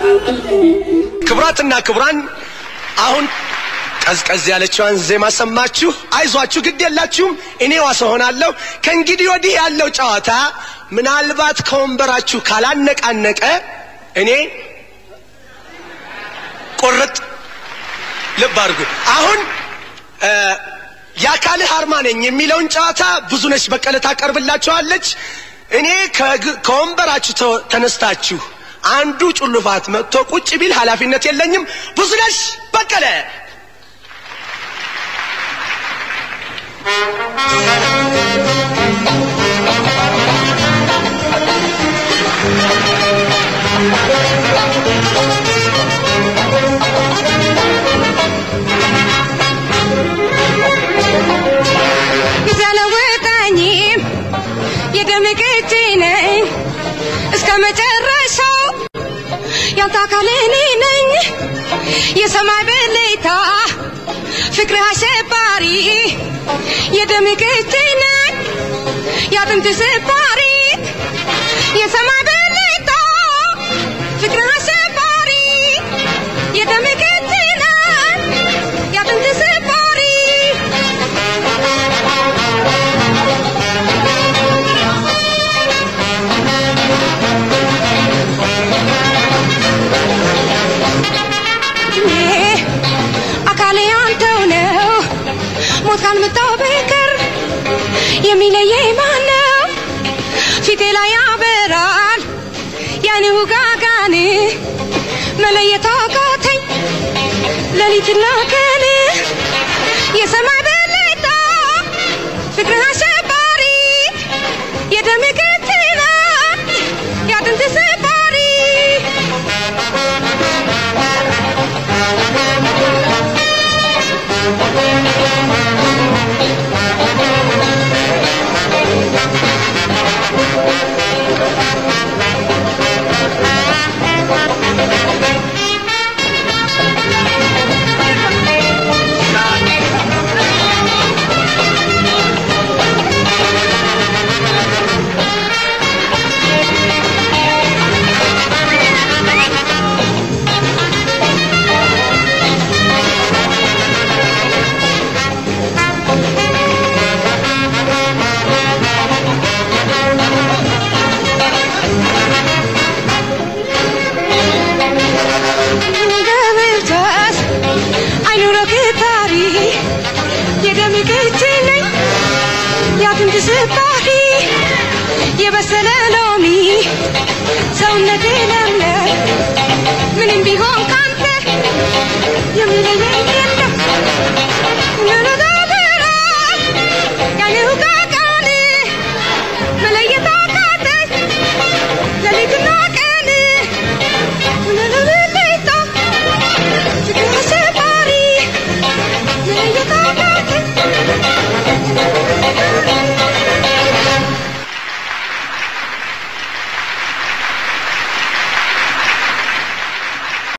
ክቡራትና ክቡራን አሁን ቀዝቀዝ ያለችዋን ዜማ ሰማችሁ። አይዟችሁ፣ ግድ የላችሁም። እኔ ዋስ ሆናለሁ። ከእንግዲህ ወዲህ ያለው ጨዋታ ምናልባት ከወንበራችሁ ካላነቃነቀ እኔ ቁርጥ ልብ አድርጉ። አሁን የአካልህ አርማ ነኝ የሚለውን ጨዋታ ብዙነሽ በቀለ ታቀርብላችኋለች። እኔ ከወንበራችሁ ተነስታችሁ አንዱ ጩልፋት መጥቶ ቁጭ ቢል ኃላፊነት የለኝም። ብዙነሽ በቀለ ቢዘለውጠኝም የደም ቅጂ ነኝ እስከ መጨረሻው ያንተ አካል እኔ ነኝ የሰማይ ብልታ ፍቅርህ አሸባሪ የደም ቅጂ ነኝ የአጥንት ስባሪ የሰማይ ብልታ ፍቅርህ አሸባሪ የደም ቅጂ ነኝ የአጥንት ስባሪ እኔ አካሌ አንተው ነው ሞት ካልመጣው በቀር የሚለየኝ ማን ነው? ፊቴ ላይ ያበራል ያን ውጋጋን መለየት አቃተኝ ሌሊትና ቀን የሰማይ ብልታ ፍቅርህ አሸባሪ የደም ቅትና የአጥንት ስባሪ ገብተስ አይኑረው ክታሪ የደም ቅጂ ነኝ የአጥንት ስባሪ የበሰለ ሎሚ ሰውነቴ ለምለም ምንም ቢሆን ካንተ የሚለየኝ